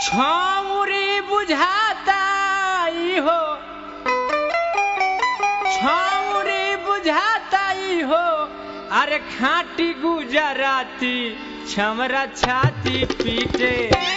छौरी बुझाता ई हो छौरी बुझाता ई हो अरे खाटी गुजराती छमरा छाती पीटे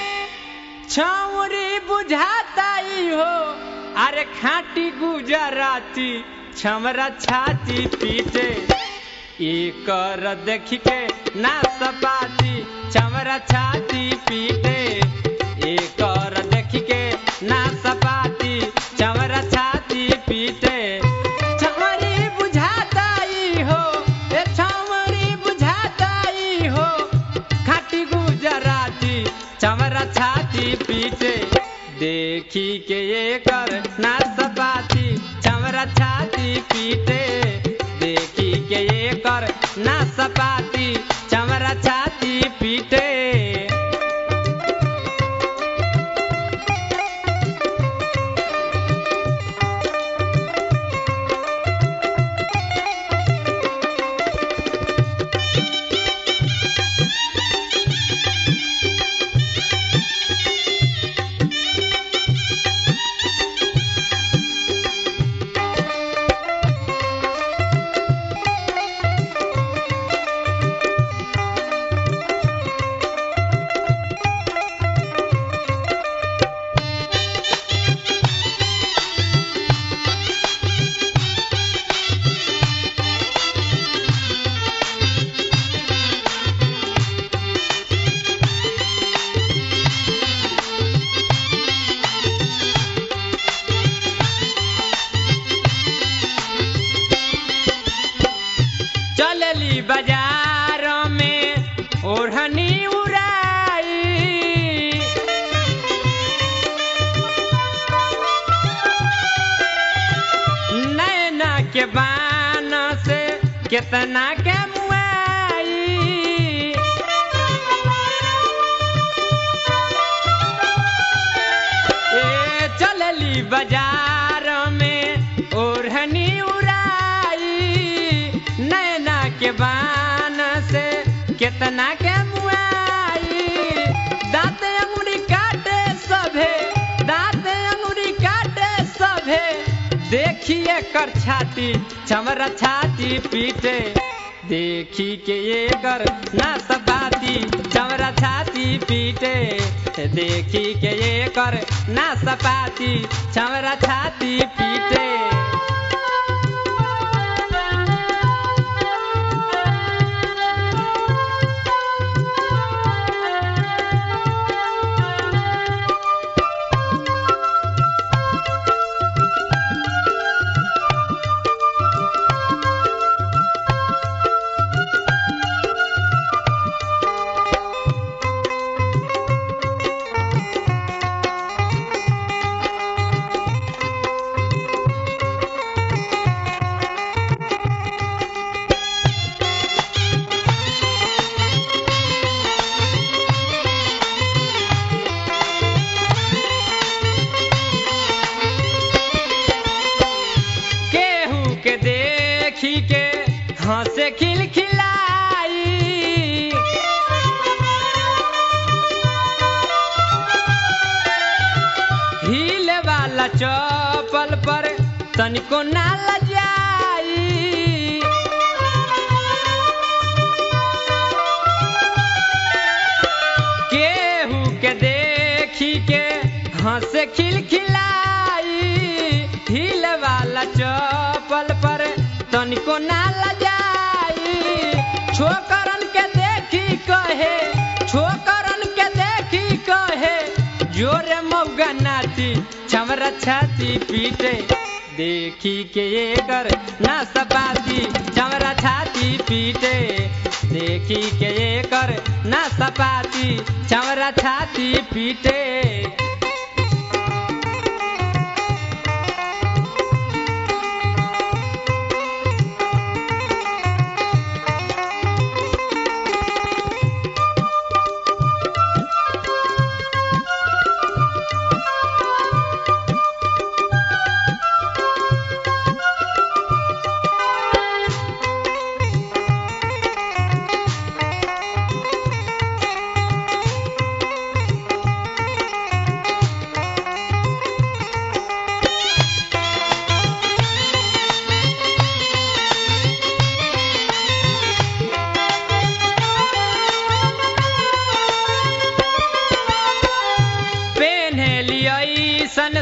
छौरी बुझाता ई हो अरे खाटी गुजराती छमरा छाती पीटे एकर देख के ना सपाती छमरा छाती पीटे एकर देख के ना सपाती छमरा छाती पीटे छमरी बुझाता ई हो ए छमरी बुझाता ई हो खाटी गुजराती चमरा छाती पीटे देखी के एकर ना सपाती चमरा छाती पीटे देखी के एकर ना सपाती चमरा छाती पीटे चलली बाजार में ओढ़नी उड़ाई नैना के बान से कितना के मुआई ए चलली बाजार में ओढ़नी उड़ाई नैना के बान से कितना के मुआई दांत अंगुरी काटे सभे दांत अंगुरी काटे सभे देखिए कर छाती चमरा छाती पीटे देखी के ये कर ना सपाती चमरा छाती पीटे देखी के ये कर ना सपाती चमरा छाती पीटे केहू के देखी के हंसे खिलखिलाई हील वाला चपल पर तनिको ना लजाई केहू के देखी के हंसे खिलखिलाई हिल वाला चपल पर तनिको ना लजाई छोकरन के देखी कहे छोकरन के देखी कहे जोरे मौगा नाची छमरा छाती पीटे देखी के एकर ना सपाती चमरा छाती पीटे देखी के एकर ना सपाती चमरा छाती पीटे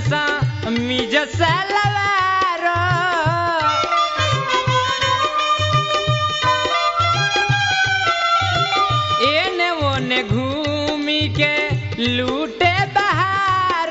सा मिज सलवार एने ओने घूमी के लूटे बहार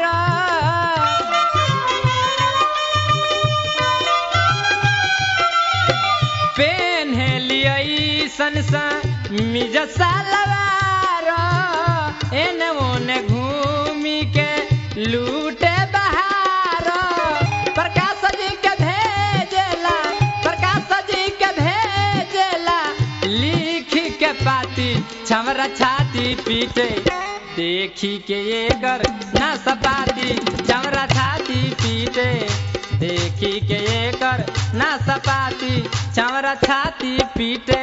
पेन्हलियै सन सा मिज सलवार एने ओने घूमी के लूटे बहार प्रकाश जी के भेजेला प्रकाश जी के भेजेला लिख के पाती छमरा छाती पीटे देखी के ये कर ना सपाती छमरा छाती पीटे देखी के ये कर ना सपाती छमरा छाती पीटे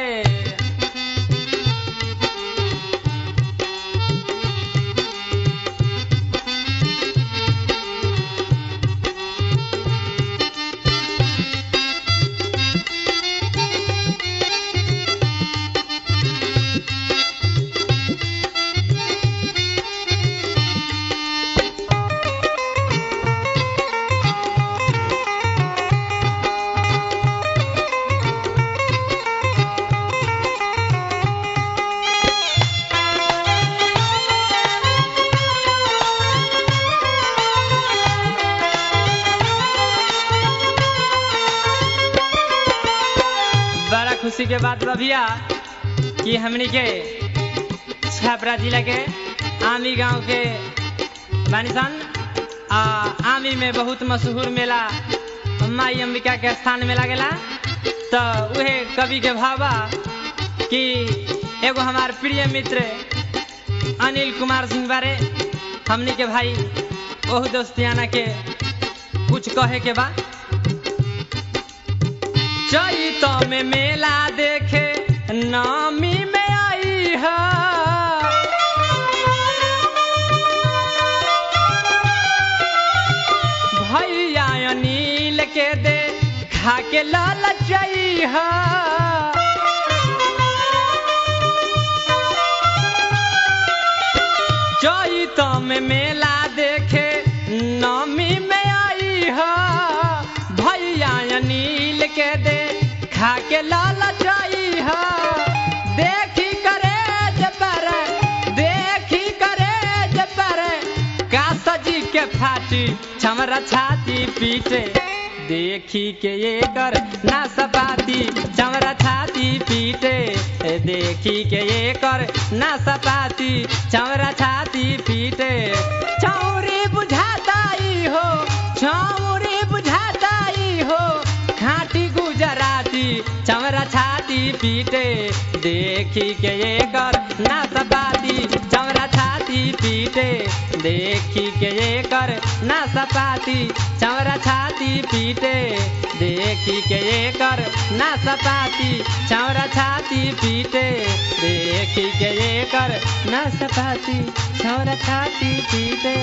बड़ा खुशी के बात बा भैया कि हमनी के छपरा जिला के आमी गांव के बानिसन आ आमी में बहुत मशहूर मेला माई अंबिका के स्थान में लागेला तो उहे कवि के भावा कि एगो हमार प्रिय मित्र अनिल कुमार सिंह बारे हमनी के भाई ओहू दोस्तियाना के कुछ कहे के बा चैत में मेला देखे नामी में आई है भैया अनिल के दे खा के लाल है चैत में मेला देखे नामी में आई है भैया अनिल के दे खा के लाल है देखी करे पर देखी करे पर का सजी के फाटी छमरा छाती पीटे देखी के ये कर ना सपाती चमरा छाती पीटे देखी के ये कर ना सपाती चमरा छाती पीटे चौरी बुझाताई हो चौरी बुझाताई हो खाटी गुजराती चमरा छाती पीटे देखी के ये कर ना सपाती चमरा छाती पीटे देखी के ये कर ना सपाती चमरा छाती पीटे देखी के ये कर ना सपाती चमरा छाती पीटे देखी के ये कर ना सपाती चमरा छाती पीटे